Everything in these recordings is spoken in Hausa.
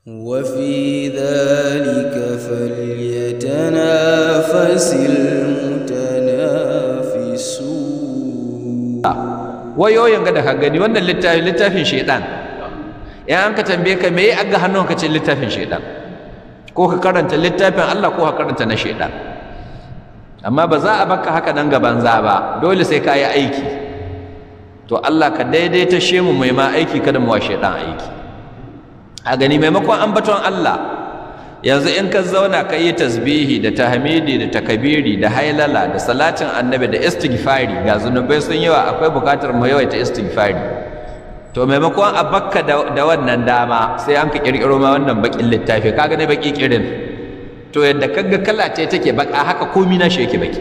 وفي ذلك فليتنافس المتنافسون wayoyin ga da ka gani wannan littafin littafin shaidan in an ka tambaye ka me ya aga hannun ka ce littafin shaidan ko ka karanta littafin Allah ko ka karanta na shaidan amma ba za a baka haka nan gaban za ba dole sai ka yi aiki to Allah ka daidaita shi mu mai ma aiki kada mu wa shaidan aiki a gani maimakon ambaton Allah yanzu in ka zauna ka yi tasbihi da tahmidi da takabiri da hailala da salatin annabi da istighfari ga zunubai sun yawa akwai bukatar mu yawaita istighfari to maimakon a bakka da, wannan dama sai an ka kirkiro ma wannan bakin littafi kaga ne baki kirin to yadda kaga kala ce take baka haka komi na shi yake baki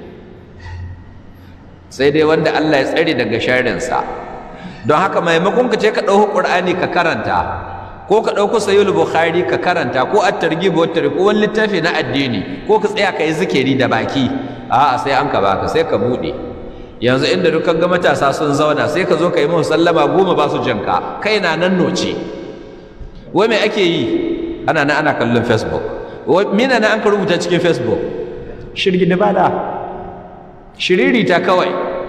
sai dai wanda Allah ya tsare daga sharrinsa don haka maimakon ka ce ka ɗauki Qur'ani ka karanta ko ka ɗauko sayul bukhari ka karanta ko at-targhib wa ko wani littafi na addini ko ka tsaya ka yi zikiri da baki a'a sai an ka baka sai ka bude yanzu inda dukkan ga matasa sun zauna sai ka zo ka yi musu sallama goma ba su jinka kai na nan noce wai me ake yi ana nan ana kallon facebook wai mina na an ka rubuta cikin facebook shirgi da bada shiriri ta kawai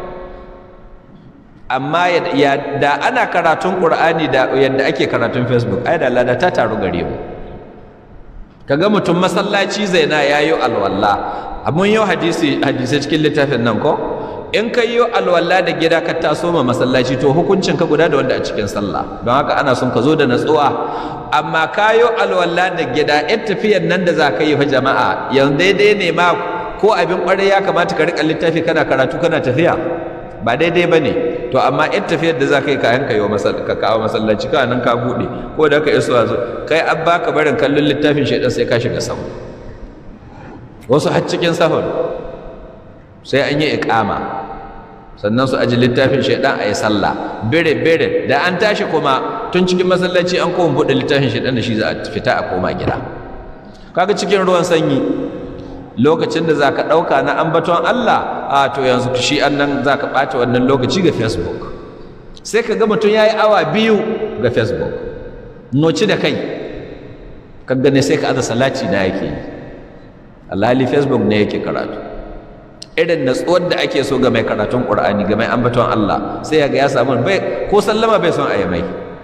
amma ya da ana karatun ƙur'ani da yadda ake karatun facebook ai da lada ta taru gare mu kaga mutum masallaci zaina yayo alwala mun yau hadisi hadisi cikin littafin nan ko in ka yi alwala da gida ka taso ma masallaci to hukuncin ka guda da wanda a cikin sallah don haka ana son ka zo da natsuwa amma ka yi alwala da gida in tafiyar nan da za ka yi fa jama'a yanzu daidai ne ma ko abin ƙwarai ya kamata ka riƙa littafi kana karatu kana tafiya ba daidai ba ne to amma in tafiyar da za ka yi kayan ka kawo masallaci ka nan ka buɗe ko da ka iso zo kai an baka barin kallon littafin shaidan sai ka shiga sahu wasu har cikin sahun sai an yi iƙama sannan su aji littafin shaidan a yi sallah bere bere da an tashi kuma tun cikin masallaci an koma buɗe littafin shaidan da shi za a fita a koma gida kaga cikin ruwan sanyi lokacin da za ka ɗauka na ambaton Allah a to yanzu shi an nan za ka ɓata wannan lokaci ga facebook sai ka ga mutum ya yi awa biyu ga facebook noci da kai ka gane sai ka aza salati na yake yi alhali facebook ne yake karatu irin natsuwar da ake so ga mai karatun ƙur'ani ga mai ambaton Allah sai ya ga ya samu bai ko sallama bai son a yi mai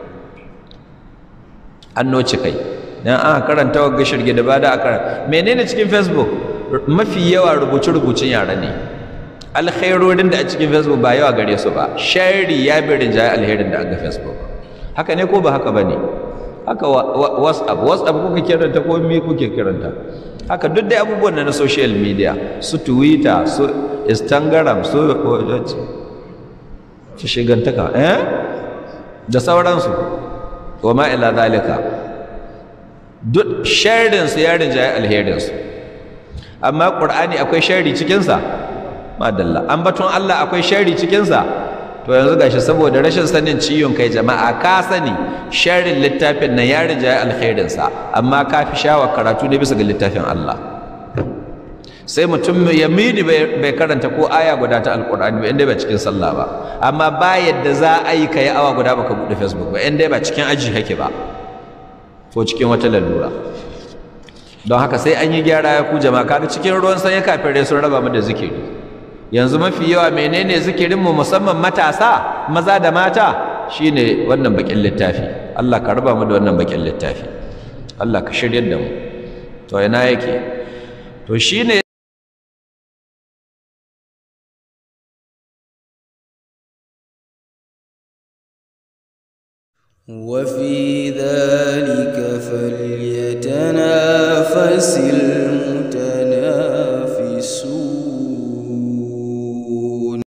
an noci kai dan aka karanta wa shirge da bada a karanta menene cikin facebook mafi yawa rubuce-rubucen yara ne alkhairorin da a cikin facebook ba yawa gare su ba shari ya bi rinjaye alherin da ga facebook haka ne ko ba haka ba ne haka whatsapp whatsapp kuka kiranta ko me kuke kiranta haka duk da abubuwan na social media su twitter su instagram su su shigantaka eh da sauransu wa ma ila zalika duk sharrinsu ya rinjaye alherinsu amma ƙur'ani akwai shari cikinsa madalla ambaton Allah akwai shari cikinsa to yanzu gashi saboda rashin sanin ciwon kai jama'a ka sani sharrin littafin nan ya rinjaye alkhairinsa amma ka fi shawa karatu ne bisa ga littafin Allah sai mutum ya mini bai karanta ko aya guda ta alkur'ani ba inda ba cikin sallah ba amma ba yadda za a yi ka yi awa guda baka buɗe facebook ba inda ba cikin aji kake ba ko cikin wata lalura don haka sai an yi gyara ya ku jama'a kaga cikin ruwan sanyi kafirai sun raba mu da zikiri yanzu mafi yawa menene zikirin mu musamman matasa maza da mata shine wannan bakin littafi Allah ka raba mu da wannan bakin littafi Allah ka shiryar da mu to ina yake to shine وفي ذلك فليتنافس المتنافسون